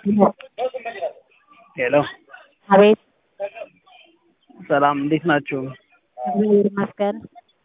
ሄሎ አቤት ሰላም እንዴት ናችሁ? እግዚአብሔር ይመስገን።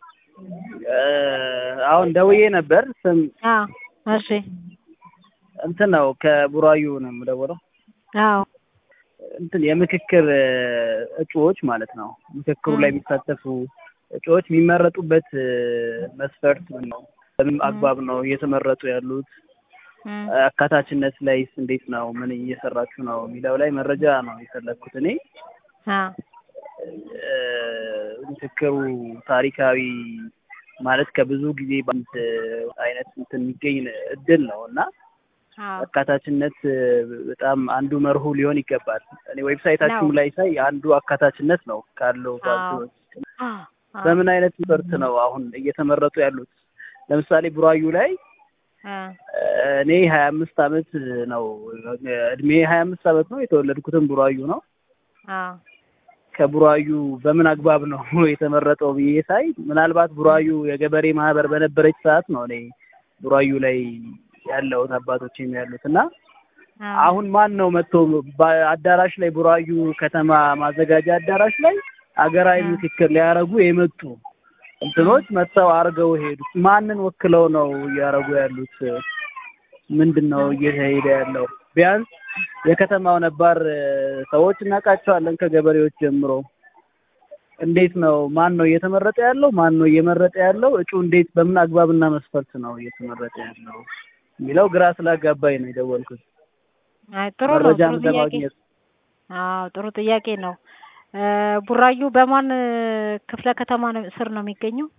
አሁን ደውዬ ነበር። ስም አዎ እሺ እንትን ነው ከቡራዩ ነው የምደውለው። አዎ እንትን የምክክር እጩዎች ማለት ነው። ምክክሩ ላይ የሚሳተፉ እጩዎች የሚመረጡበት መስፈርት ምን ነው? በምን አግባብ ነው እየተመረጡ ያሉት? እም፣ አካታችነት ላይስ እንዴት ነው? ምን እየሰራችሁ ነው የሚለው ላይ መረጃ ነው የፈለግኩት እኔ። አዎ እ፣ ምክክሩ ታሪካዊ ማለት ከብዙ ጊዜ በአንድ አይነት እንትን የሚገኝ እድል ነው እና አዎ አካታችነት በጣም አንዱ መርሁ ሊሆን ይገባል። እኔ ዌብሳይታችሁም ነው። ላይ ሳይ አንዱ አካታችነት ነው ካለው አዎ ፓርቲዎች። አዎ በምን አይነት መስፈርት ነው አሁን እየተመረጡ ያሉት? ለምሳሌ ቡራዩ ላይ አ እኔ ሀያ አምስት አመት ነው እድሜ ሀያ አምስት አመት ነው የተወለድኩትም ቡራዩ ነው። አዎ ከቡራዩ በምን አግባብ ነው የተመረጠው ብዬ ሳይ ምናልባት ቡራዩ የገበሬ ማህበር በነበረች ሰዓት ነው እኔ ቡራዩ ላይ ያለሁት አባቶችም ያሉት እና አዎ አሁን ማን ነው መጥቶ በአዳራሽ ላይ ቡራዩ ከተማ ማዘጋጃ አዳራሽ ላይ አገራዊ አ ምክክር ሊያረጉ የመጡ እንትኖች መጥተው አርገው ሄዱት? ማንን ወክለው ነው እያረጉ ያሉት? ምንድን ነው እየተሄደ ያለው? ቢያንስ የከተማው ነባር እ፣ ሰዎች እናውቃቸዋለን ከገበሬዎች ጀምሮ። እንዴት ነው ማን ነው እየተመረጠ ያለው? ማን ነው እየመረጠ ያለው? እጩ እንዴት በምን አግባብና መስፈርት ነው እየተመረጠ ያለው የሚለው ግራ ስላጋባኝ ነው የደወልኩት። አይ ጥሩ ነው። መረጃም ጥሩ ጥያቄ ለማግኘት አዎ ጥሩ ጥያቄ ነው። እ፣ ቡራዩ በማን እ፣ ክፍለ ከተማ ነው ስር ነው የሚገኘው?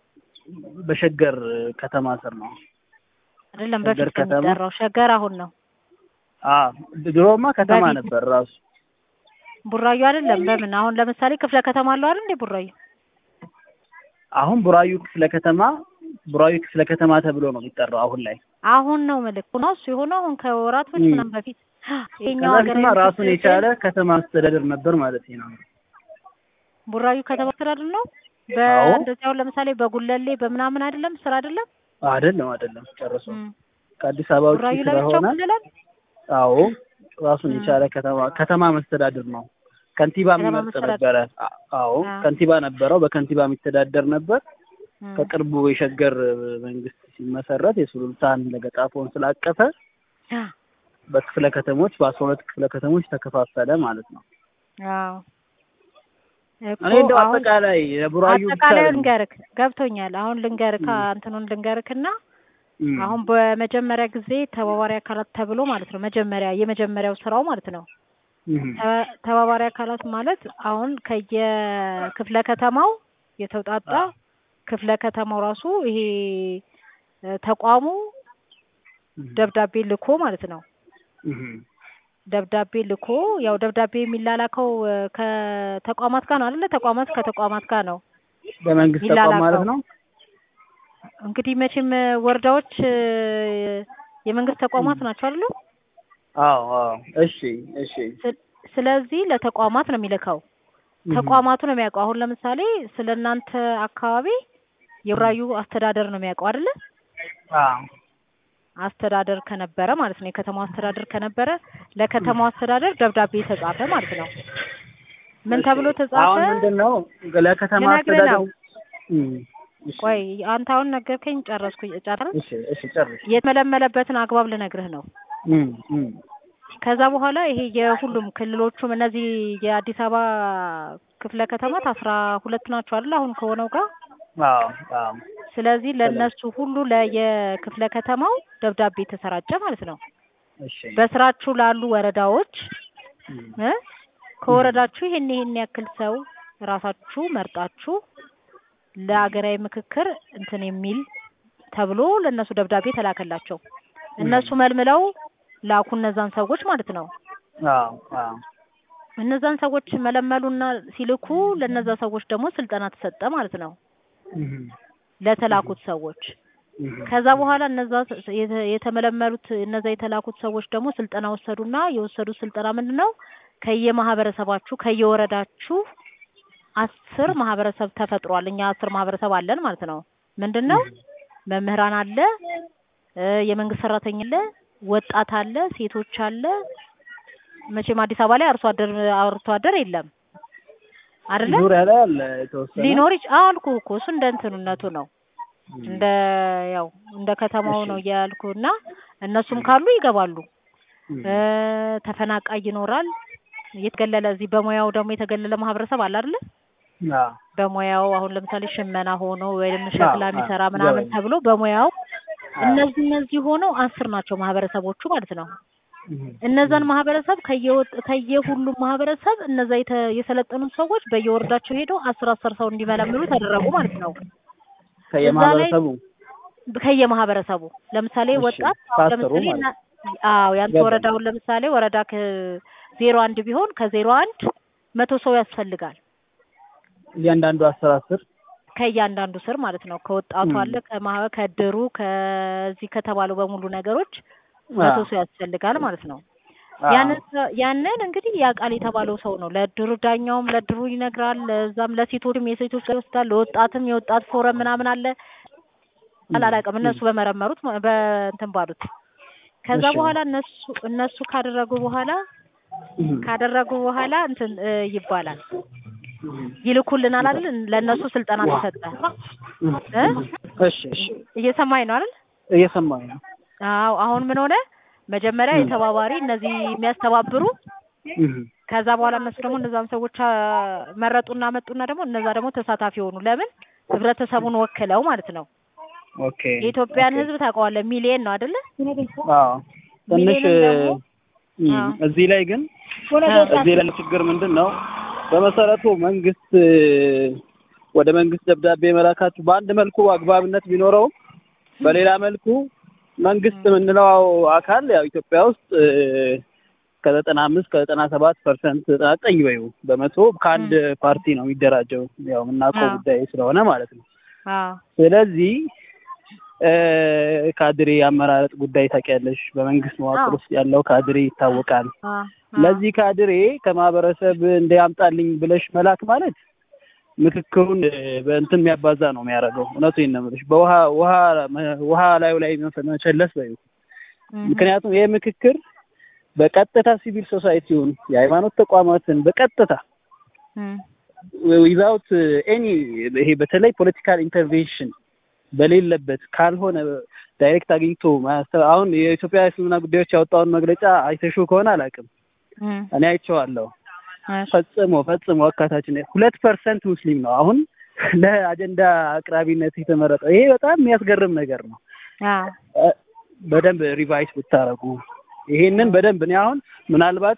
በሸገር ከተማ ስር ነው። አይደለም ሸገር በፊት ከተማ ከሚጠራው ሸገር አሁን ነው። አ ድሮማ ከተማ በፊት ነበር ራሱ። ቡራዩ አይደለም። በምን አሁን ለምሳሌ ክፍለ ከተማ አለው አይደል እንዴ ቡራዩ? አሁን ቡራዩ ክፍለ ከተማ ቡራዩ ክፍለ ከተማ ተብሎ ነው የሚጠራው አሁን ላይ። አሁን ነው ምልክ ነው እሱ የሆነው አሁን ከወራቶች እም። ምናምን በፊት ይሄኛው ከዛ ሀገራዊ በፊትማ ራሱን ምክክር የቻለ ከተማ አስተዳደር ነበር ማለት ነው። ቡራዩ ከተማ ስር አይደል ነው? አዎ በእንደዚህ አሁን ለምሳሌ በጉለሌ በምናምን አይደለም ስራ አይደለም? አይደለም አይደለም ጨርሶ እም። ከአዲስ አበባ ውጭ ቡራዩ ለብቻው ስለሆነ ክልላል? አዎ ራሱን እም። የቻለ ከተማ ከተማ መስተዳድር ነው። ከንቲባ ከተማ የሚመርጥ መስተዳድር ነበረ። አ- አዎ አዎ ከንቲባ ነበረው። በከንቲባ የሚተዳደር ነበር። እም። ከቅርቡ የሸገር መንግስት ሲመሰረት የሱሉልታን ለገጣፎን ስላቀፈ በክፍለ ከተሞች በአስራ ሁለት ክፍለ ከተሞች ተከፋፈለ ማለት ነው። አዎ እኮ እኔ እንደው አሁን አጠቃላይ የቡራዩ ብቻ አጠቃላይ አይደለም። ልንገርክ ገብቶኛል። አሁን ልንገርክ እም፣ እንትኑን ልንገርክና እም፣ አሁን በመጀመሪያ ጊዜ ተባባሪ አካላት ተብሎ ማለት ነው መጀመሪያ የመጀመሪያው ስራው ማለት ነው እም፣ ተ- ተባባሪ አካላት ማለት አሁን ከየክፍለ ከተማው የተውጣጣ አዎ፣ ክፍለ ከተማው ራሱ ይሄ እ፣ ተቋሙ እም፣ ደብዳቤ ልኮ ማለት ነው እም፣ ደብዳቤ ልኮ ያው ደብዳቤ የሚላላከው እ፣ ከተቋማት ጋር ነው አይደለ? ተቋማት ከተቋማት ጋር ነው በመንግስት ተቋም ማለት የሚላላከው። ነው። እንግዲህ መቼም እ፣ ወረዳዎች እ፣ የመንግስት እም፣ ተቋማት ናቸው አይደሉ? አዎ አዎ፣ እሺ እሺ፣ ስለ- ስለዚህ ለተቋማት ነው የሚልከው። እም፣ ተቋማቱ ነው የሚያውቀው። አሁን ለምሳሌ ስለ እናንተ አካባቢ እም፣ የቡራዩ አስተዳደር ነው የሚያውቀው አይደለ? አዎ፣ አስተዳደር ከነበረ ማለት ነው የከተማው አስተዳደር ከነበረ እም፣ ለከተማው አስተዳደር ደብዳቤ ተጻፈ ማለት ነው። ምን እሺ። ተብሎ ተጻፈ? አሁን ምንድን ነው ለከተማ ልነግርህ አስተዳደር ነው። እም፣ እሺ ቆይ አንተ አሁን ነገርከኝ፣ ጨረስኩ። ጨረስ እሺ እሺ፣ ጨርሽ። የተመለመለበትን አግባብ ልነግርህ ነው። እም፣ እም፣ ከዛ በኋላ ይሄ የሁሉም ክልሎቹም እነዚህ የአዲስ አበባ ክፍለ ከተማት አስራ ሁለት ናቸው አይደል አሁን ከሆነው ጋር አዎ አዎ፣ ስለዚህ ሰላም፣ ለእነሱ ሁሉ ለየክፍለ ከተማው ደብዳቤ ተሰራጨ ማለት ነው። እሺ፣ በስራችሁ ላሉ ወረዳዎች እም፣ እ እም፣ ከወረዳችሁ ይሄን ይሄን ያክል ሰው ራሳችሁ መርጣችሁ ለሀገራዊ ምክክር እንትን የሚል ተብሎ ለእነሱ ደብዳቤ ተላከላቸው። እም፣ እነሱ መልምለው ላኩ እነዛን ሰዎች ማለት ነው። አዎ አዎ፣ እነዛን ሰዎች መለመሉና ሲልኩ ለእነዛ ሰዎች ደግሞ ስልጠና ተሰጠ ማለት ነው እም፣ እም፣ ለተላኩት ሰዎች። እም፣ ከዛ በኋላ እነዛ ስ- የተ- የተመለመሉት እነዛ የተላኩት ሰዎች ደግሞ ስልጠና ወሰዱና የወሰዱት ስልጠና ምንድን ነው? ከየማህበረሰባችሁ ከየወረዳችሁ አስር ማህበረሰብ ተፈጥሯል። እኛ አስር ማህበረሰብ አለን ማለት ነው። ምንድን ነው? መምህራን አለ፣ እ፣ የመንግስት ሰራተኛ አለ፣ ወጣት አለ፣ ሴቶች አለ፣ መቼም አዲስ አበባ ላይ አርሶ አደር አርሶ አደር የለም አይደለ? ዙሪያ ላይ አለ የተወሰነ ሊኖር ይች አልኩ እኮ እሱ እንደ እንትኑነቱ ነው እንደ ያው እንደ ከተማው ነው እያልኩ እና እነሱም ካሉ ይገባሉ። እ ተፈናቃይ ይኖራል። የተገለለ እዚህ በሙያው ደግሞ የተገለለ ማህበረሰብ አለ አይደለ? አዎ በሙያው አሁን ለምሳሌ ሽመና ሆኖ ወይም አዎ፣ ሸክላ አዎ፣ የሚሰራ ምናምን ይገባኛል። ተብሎ በሙያው አዎ። እነዚህ እነዚህ ሆነው አስር ናቸው ማህበረሰቦቹ ማለት ነው። እህ፣ እነዛን ማህበረሰብ ከየወጥ ከየሁሉም ማህበረሰብ እነዛ የተ- የሰለጠኑት ሰዎች በየወረዳቸው ሄደው አስር አስር ሰው እንዲመለምሉ ተደረጉ ማለት ነው። ከየማህበረሰቡ ከየማህበረሰቡ ለምሳሌ እሺ፣ ወጣት ታሰሩ ለምሳሌ ማለት እና- አዎ ያንተ ገባኝ። ወረዳውን ለምሳሌ ወረዳ ከዜሮ አንድ ቢሆን ከዜሮ አንድ መቶ ሰው ያስፈልጋል እያንዳንዱ አስር አስር ከእያንዳንዱ ስር ማለት ነው። ከወጣቱ ም። አለ ከማህ ከድሩ ከዚህ ከተባለው በሙሉ ነገሮች መቶ ሰው ያስፈልጋል ማለት ነው። ያንን ሰ- ያንን እንግዲህ ያውቃል የተባለው ሰው ነው። ለድሩ ዳኛውም ለድሩ ይነግራል። ለዛም ለሴቶችም የሴቶች ጋር ይወስዳል። ለወጣትም የወጣት ፎረም ምናምን አለ። አላላቅም እነሱ በመረመሩት ማ- በእንትን ባሉት ከዛ እሺ። በኋላ እነሱ እነሱ ካደረጉ በኋላ ካደረጉ በኋላ እንትን እ ይባላል ይልኩልናል አይደል? ለእነሱ ስልጠና ተሰጠ። እ? እሺ እሺ እየሰማኝ ነው አይደል? እየሰማኝ ነው። አዎ። አሁን ምን ሆነ? መጀመሪያ ም። የተባባሪ እነዚህ የሚያስተባብሩ እህ፣ ከዛ በኋላ እነሱ ደግሞ እነዛን ሰዎች አ፣ መረጡና መጡና ደግሞ እነዛ ደግሞ ተሳታፊ ሆኑ። ለምን ህብረተሰቡን ወክለው ማለት ነው። ኦኬ የኢትዮጵያን ኦኬ። ህዝብ ታውቀዋለህ፣ ሚሊየን ነው አይደለ? አዎ ትንሽ ሚሊየንን ደግሞ እም፣ አዎ። እዚህ ላይ ግን አዎ። እዚህ ላይ ችግር ምንድን ነው? በመሰረቱ መንግስት እ፣ ወደ መንግስት ደብዳቤ መላካችሁ በአንድ መልኩ አግባብነት ቢኖረውም በሌላ መልኩ መንግስት የምንለው አካል ያው ኢትዮጵያ ውስጥ እ፣ ከዘጠና አምስት ከዘጠና ሰባት ፐርሰንት ዘጠና ዘጠኝ በዩ በመቶ ከአንድ ፓርቲ ነው የሚደራጀው ያው የምናውቀው አዎ። ጉዳይ ስለሆነ ማለት ነው። አዎ ስለዚህ እ፣ ካድሬ አመራረጥ ጉዳይ ታውቂያለሽ። በመንግስት መዋቅር አዎ። ውስጥ ያለው ካድሬ ይታወቃል። አዎ ለዚህ ካድሬ ከማህበረሰብ እንዲያምጣልኝ ብለሽ መላክ ማለት ምክክሩን እ፣ በእንትን የሚያባዛ ነው የሚያደርገው። እውነቱን ነው የምልሽ። በውሃ ውሃ ውሃ ላዩ ላይ መፈ- መቸለስ በዩ እም፣ ምክንያቱም ይህ ምክክር በቀጥታ ሲቪል ሶሳይቲውን የሃይማኖት ተቋማትን በቀጥታ እም፣ ዊዛውት ኤኒ ይሄ በተለይ ፖለቲካል ኢንተርቬንሽን በሌለበት ካልሆነ ዳይሬክት አግኝቶ ማያስተላ አሁን የኢትዮጵያ እስልምና ጉዳዮች ያወጣውን መግለጫ አይተሽው ከሆነ አላውቅም፣ እም፣ እኔ አይቼዋለሁ። እሺ፣ ፈጽሞ ፈጽሞ አካታችነት ሁለት ፐርሰንት ሙስሊም ነው አሁን ለአጀንዳ አቅራቢነት የተመረጠው። ይሄ በጣም የሚያስገርም ነገር ነው። አዎ እ፣ በደንብ ሪቫይስ ብታረጉ ይሄንን በደንብ እኔ አሁን ምናልባት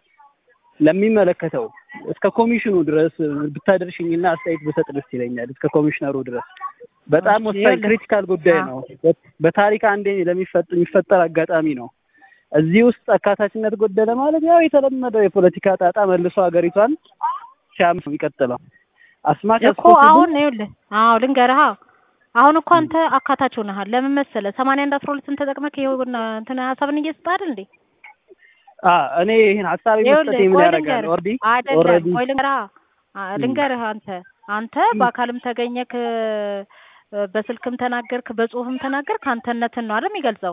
ለሚመለከተው እስከ ኮሚሽኑ ድረስ ብታደርሽኝና አስተያየት ብሰጥ ደስ ይለኛል። እስከ ኮሚሽነሩ ድረስ በጣም እሺ፣ ወሳኝ ይኸውልህ። ክሪቲካል ጉዳይ ነው። በ- በታሪክ አንዴ ለሚፈጥ የሚፈጠር አጋጣሚ ነው። እዚህ ውስጥ አካታችነት ጎደለ ማለት ያው የተለመደው የፖለቲካ ጣጣ መልሶ ሀገሪቷን ሲያምስ ነው የሚቀጥለው። አስማች እኮ አሁን ይኸውልህ፣ አዎ ልንገርህ። አዎ አሁን እኮ አንተ አካታች ሆነሃል። ለምን መሰለህ? ሰማንያ አንድ አስራ ሁለትን ተጠቅመህ ይኸውና እንትን ሀሳብን እየሰጠህ አይደል እንዴ? እኔ ይህን ሀሳብ መስጠት ይኸውልህ ምን ቆይ ያደርጋል? ልንገርህ፣ ኦልሬዲ አይደለም ኦልሬዲ ቆይ ልንገርህ፣ አ- ልንገርህ አንተ አንተ በአካልም ተገኘክ እ፣ በስልክም ተናገርክ፣ በጽሁፍም ተናገርክ አንተነትን ነው አይደል የሚገልጸው?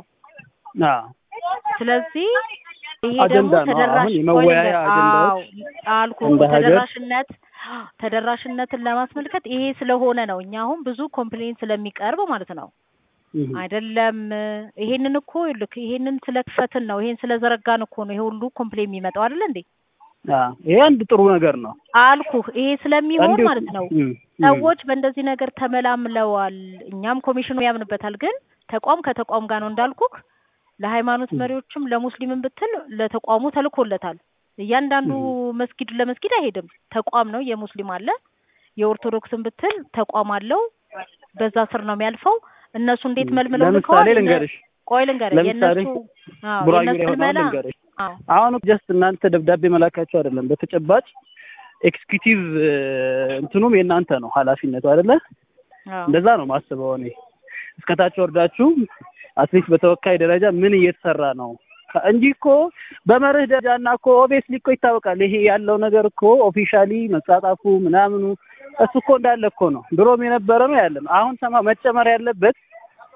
ስለዚህ ይሄ ደግሞ አጀንዳ ነው። ተደራሽ አሁን የመወያያ ቆይ ልንገርህ፣ አጀንዳዎች አዎ አልኩህ እንደ እኮ ሀገር ተደራሽነት ተደራሽነትን ለማስመልከት ይሄ ስለሆነ ነው። እኛ አሁን ብዙ ኮምፕሌን ስለሚቀርብ ማለት ነው እህ፣ አይደለም ይሄንን እኮ ልክ ይሄንን ስለክፈትን ነው ይሄን ስለዘረጋን እኮ ነው ይሄ ሁሉ ኮምፕሌን የሚመጣው አይደል እንዴ አዎ፣ ይሄ አንድ ጥሩ ነገር ነው። አልኩህ ይሄ ስለሚሆን እንዲሁ ማለት ነው እህ፣ እህ፣ ሰዎች በእንደዚህ ነገር ተመላምለዋል እኛም ኮሚሽኑ ያምንበታል ግን ተቋም ከተቋም ጋር ነው እንዳልኩህ ለሃይማኖት መሪዎችም ለሙስሊምም ብትል ለተቋሙ ተልኮለታል እያንዳንዱ መስጊድ ለመስጊድ አይሄድም ተቋም ነው የሙስሊም አለ የኦርቶዶክስን ብትል ተቋም አለው በዛ ስር ነው የሚያልፈው እነሱ እንዴት መልምለው ለምሳሌ ልከዋል እነ- ልንገርሽ ቆይ ልንገርህ ለምሳሌ የእነሱ አዎ ቡራዩ ላይ የእነሱ ሆነው መልመላ ልንገርሽ አዎ አሁን ጀስት እናንተ ደብዳቤ መላካቸው አይደለም፣ በተጨባጭ ኤክስኪዩቲቭ እንትኑም የእናንተ ነው ኃላፊነቱ አይደለ? አዎ እንደዛ ነው ማስበው እኔ። እስከታች ወርዳችሁ አትሊስት በተወካይ ደረጃ ምን እየተሰራ ነው ከ- እንጂ እኮ በመርህ ደረጃ እና እኮ ኦብቪየስሊ እኮ ይታወቃል። ይሄ ያለው ነገር እኮ ኦፊሻሊ መጻጻፉ ምናምኑ እሱ እኮ እንዳለ እኮ ነው፣ ድሮም የነበረ ነው ያለ ነው። አሁን ሰማ መጨመር ያለበት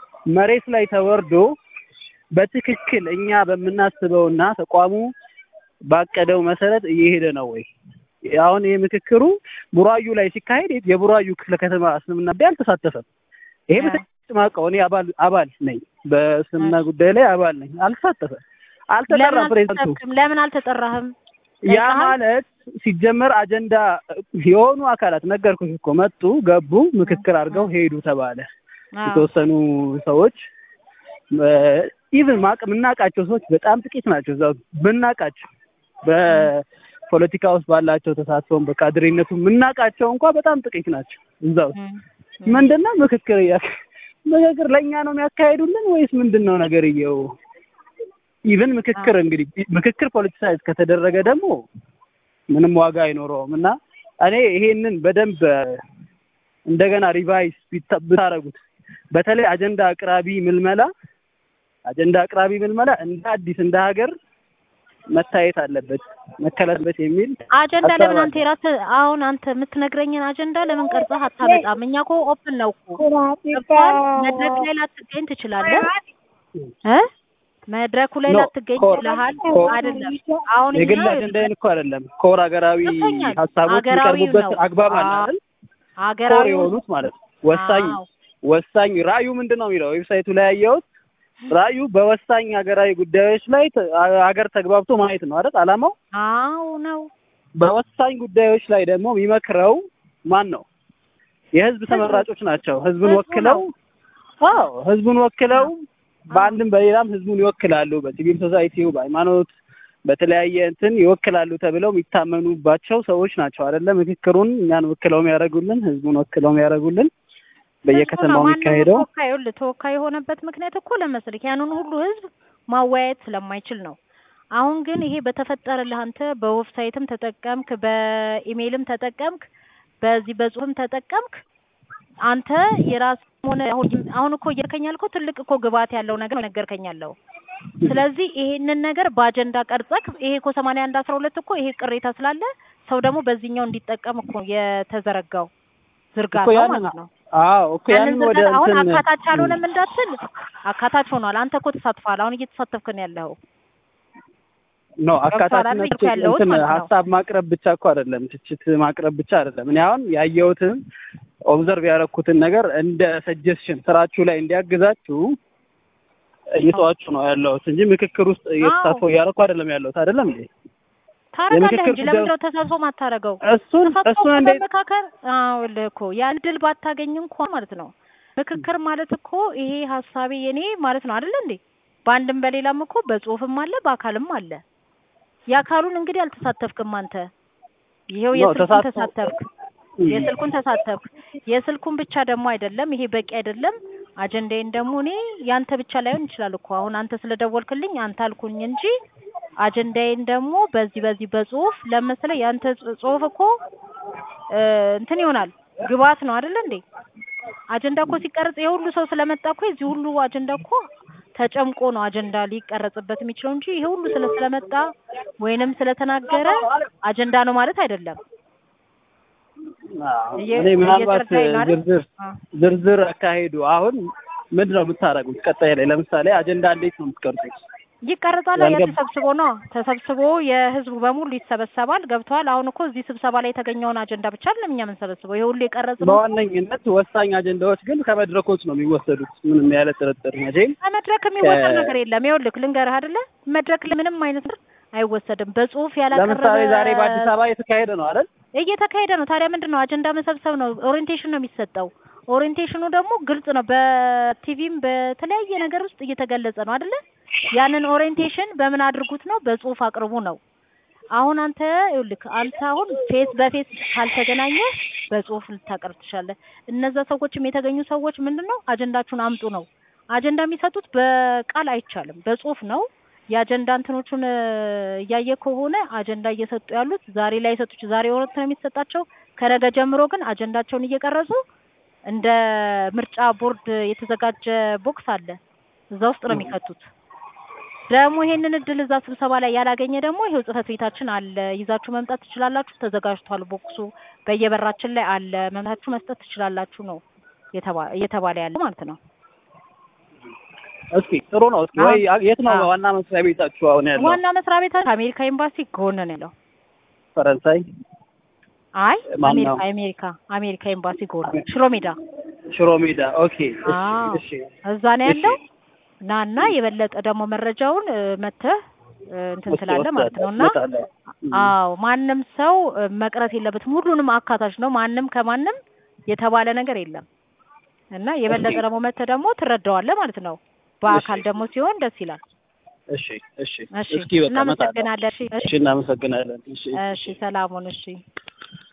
መሬት ላይ ተወርዶ በትክክል እኛ በምናስበውና ተቋሙ ባቀደው መሰረት እየሄደ ነው ወይ? አሁን ይሄ ምክክሩ ቡራዩ ላይ ሲካሄድ የቡራዩ ክፍለ ከተማ እስልምና ጉዳይ አልተሳተፈም። ይሄ በተጨማቀው እኔ አባል አባል ነኝ፣ በእስልምና ጉዳይ ላይ አባል ነኝ። አልተሳተፈም፣ አልተጠራም። ፕሬዝዳንቱ ለምን አልተጠራህም? ያ ማለት ሲጀመር አጀንዳ የሆኑ አካላት ነገርኩሽ እኮ መጡ፣ ገቡ፣ ምክክር አድርገው ሄዱ ተባለ። የተወሰኑ ሰዎች ኢቭን ማቅ የምናውቃቸው ሰዎች በጣም ጥቂት ናቸው። እዛው ብናውቃቸው በፖለቲካ ውስጥ ባላቸው ተሳትፎም በካድሬነቱ የምናውቃቸው እንኳ በጣም ጥቂት ናቸው። እዛ ውስጥ ምንድነው ምክክር እያ ምክክር ለእኛ ነው የሚያካሄዱልን ወይስ ምንድን ነው ነገርየው? ኢቭን ምክክር እንግዲህ ምክክር ፖለቲሳይዝ ከተደረገ ደግሞ ምንም ዋጋ አይኖረውም እና እኔ ይሄንን በደንብ እንደገና ሪቫይስ ብታረጉት በተለይ አጀንዳ አቅራቢ ምልመላ አጀንዳ አቅራቢ ምልመላ እንደ አዲስ እንደ ሀገር መታየት አለበት መከለበት የሚል አጀንዳ ለምን አንተ የራስህ አሁን አንተ የምትነግረኝን አጀንዳ ለምን ቀርጸህ አታመጣም? እኛ እኮ ኦፕን ነው እኮ ገብቶሃል። መድረክ ላይ ላትገኝ ትችላለህ እ መድረኩ ላይ ላትገኝ ይችላል አይደለም። አሁን የግል አጀንዳዬን እኮ አይደለም ኮር ሀገራዊ ሀሳቦች የሚቀርቡበት አግባብ አለ አይደል? ሀገራዊ የሆኑት ማለት ነው። ወሳኝ ወሳኝ ራእዩ ምንድን ነው የሚለው ዌብሳይቱ ላይ ያየሁት ራእዩ በወሳኝ ሀገራዊ ጉዳዮች ላይ ሀገር ተግባብቶ ማየት ነው አይደል አላማው? አዎ ነው። በወሳኝ ጉዳዮች ላይ ደግሞ የሚመክረው ማን ነው? የህዝብ ተመራጮች ናቸው። ህዝብን ወክለው አዎ ህዝቡን ወክለው በአንድም በሌላም ህዝቡን ይወክላሉ። በሲቪል ሶሳይቲው፣ በሃይማኖት፣ በተለያየ እንትን ይወክላሉ ተብለው የሚታመኑባቸው ሰዎች ናቸው አይደለ? ምክክሩን እኛን ወክለው የሚያደርጉልን፣ ህዝቡን ወክለው የሚያደርጉልን በየከተማው የሚካሄደው ተወካይ ተወካይ የሆነበት ምክንያት እኮ ለመሰለህ ያንን ሁሉ ህዝብ ማወያየት ስለማይችል ነው። አሁን ግን ይሄ በተፈጠረልህ አንተ በዌብሳይትም ተጠቀምክ፣ በኢሜይልም ተጠቀምክ፣ በዚህ በጽሁፍም ተጠቀምክ አንተ የራስ ሆነ አሁን አሁን እኮ እየርከኝ ያልከው ትልቅ እኮ ግብዓት ያለው ነገር ነገርከኝ ያለው። ስለዚህ ይሄንን ነገር በአጀንዳ ቀርጸክ ይሄ እኮ ሰማንያ አንድ አስራ ሁለት እኮ ይሄ ቅሬታ ስላለ ሰው ደግሞ በዚህኛው እንዲጠቀም እኮ የተዘረጋው ዝርጋታ ማለት ነው። አዎ እኮ ያንን ወደ አሁን አካታች አልሆነም እንዳትል አካታች ሆኗል። አንተ እኮ ተሳትፈሃል። አሁን እየተሳተፍክ ነው ያለኸው። ኖ አካታችነት እንትን ሀሳብ ማቅረብ ብቻ እኮ አይደለም፣ ትችት ማቅረብ ብቻ አይደለም። እኔ አሁን ያየሁትን ኦብዘርቭ ያደረኩትን ነገር እንደ ሰጀስሽን ስራችሁ ላይ እንዲያግዛችሁ እየተዋችሁ ነው ያለሁት እንጂ ምክክር ውስጥ እየተሳትፎ እያደረኩ አይደለም ያለሁት። አይደለም እንዴ? ታረጋለህ እንጂ ለምንድን ነው ተሳትፎ ማታረገው? እሱን እሱን እንደ መካከር አዎ እኮ ያን ድል ባታገኝ እንኳን ማለት ነው ምክክር ማለት እኮ ይሄ ሀሳቤ የኔ ማለት ነው አይደል እንዴ? በአንድም በሌላም እኮ በጽሁፍም አለ በአካልም አለ። የአካሉን እንግዲህ አልተሳተፍክም አንተ። ይሄው የስልኩን ተሳተፍክ የስልኩን ተሳተፍክ። የስልኩን ብቻ ደግሞ አይደለም ይሄ በቂ አይደለም። አጀንዳዬን ደግሞ እኔ ያንተ ብቻ ላይሆን ይችላል እኮ አሁን አንተ ስለደወልክልኝ አንተ አልኩኝ እንጂ አጀንዳዬን ደግሞ በዚህ በዚህ በጽሁፍ ለምሳሌ ያንተ ጽሁፍ እኮ እንትን ይሆናል ግብዓት ነው አይደል እንዴ? አጀንዳ እኮ ሲቀረጽ የሁሉ ሰው ስለመጣ እኮ የዚህ ሁሉ አጀንዳ እኮ ተጨምቆ ነው አጀንዳ ሊቀረጽበት የሚችለው እንጂ ይሄ ሁሉ ስለ ስለመጣ ወይንም ስለተናገረ አጀንዳ ነው ማለት አይደለም። እኔ ምናልባት ዝርዝር ዝርዝር አካሄዱ አሁን ምንድን ነው የምታደርጉት? ቀጣይ ላይ ለምሳሌ አጀንዳ እንዴት ነው የምትቀርጹት? ይቀረጻል። ያ ተሰብስቦ ነው ተሰብስቦ የህዝቡ በሙሉ ይሰበሰባል። ገብተዋል። አሁን እኮ እዚህ ስብሰባ ላይ የተገኘውን አጀንዳ ብቻ አይደለም እኛ የምንሰበስበው ይሄ ሁሉ የቀረጽ ነው። በዋነኝነት ወሳኝ አጀንዳዎች ግን ከመድረኮች ነው የሚወሰዱት። ምንም ያለ ጥርጥር መቼም ከመድረክ የሚወሰድ ነገር የለም። ይኸውልህ ልንገርህ አይደለ መድረክ ምንም አይነት አይወሰድም። በጽሁፍ ያላቀረበ ለምሳሌ ዛሬ በአዲስ አበባ እየተካሄደ ነው አይደል? እየተካሄደ ነው። ታዲያ ምንድን ነው አጀንዳ መሰብሰብ ነው። ኦሪንቴሽን ነው የሚሰጠው። ኦሪንቴሽኑ ደግሞ ግልጽ ነው። በቲቪም በተለያየ ነገር ውስጥ እየተገለጸ ነው አይደለ? ያንን ኦሪንቴሽን በምን አድርጉት ነው? በጽሁፍ አቅርቡ ነው። አሁን አንተ ይኸውልህ አንተ አሁን ፌስ በፌስ ካልተገናኘ በጽሁፍ ልታቀርብ ትችላለህ። እነዛ ሰዎችም የተገኙ ሰዎች ምንድን ነው አጀንዳችሁን አምጡ ነው። አጀንዳ የሚሰጡት በቃል አይቻልም፣ በጽሁፍ ነው። የአጀንዳ እንትኖቹን እያየ ከሆነ አጀንዳ እየሰጡ ያሉት ዛሬ ላይ የሰጡት ዛሬ ወረት ነው የሚሰጣቸው። ከነገ ጀምሮ ግን አጀንዳቸውን እየቀረጹ እንደ ምርጫ ቦርድ የተዘጋጀ ቦክስ አለ፣ እዛ ውስጥ ነው የሚከቱት። ደግሞ ይሄንን እድል እዛ ስብሰባ ላይ ያላገኘ ደግሞ ይሄው ጽህፈት ቤታችን አለ፣ ይዛችሁ መምጣት ትችላላችሁ፣ ተዘጋጅቷል። ቦክሱ በየበራችን ላይ አለ፣ መምታችሁ መስጠት ትችላላችሁ ነው እየተባለ ያለ ማለት ነው። እስኪ ጥሩ ነው። እስኪ ወይ የት ነው አዎ። ዋና መስሪያ ቤታችሁ አሁን ያለው? ዋና መስሪያ ቤታችን ከአሜሪካ ኤምባሲ ጎን ነው ያለው። ፈረንሳይ አይ ማን አሜሪካ ነው? አሜሪካ አሜሪካ ኤምባሲ ጎን ሽሮ ሜዳ ሽሮ ሜዳ። ኦኬ እሺ አዎ እሺ እዛ ነው ያለው። ናና የበለጠ ደግሞ መረጃውን እ፣ መተህ እ፣ እንትን እስኪ ትላለህ ማለት ነው እና ወስዳለሁ። እም። አዎ ማንም ሰው እ፣ መቅረት የለበትም። ሁሉንም አካታች ነው። ማንም ከማንም የተባለ ነገር የለም እና የበለጠ እሺ። ደግሞ መተህ ደግሞ ትረዳዋለህ ማለት ነው። በአካል እሺ። ደግሞ ሲሆን ደስ ይላል። እሺ እሺ እሺ እስኪ በቃ እመጣለሁ። እናመሰግናለን። እሺ እሺ እናመሰግናለን። እሺ እሺ ሰላሙን እሺ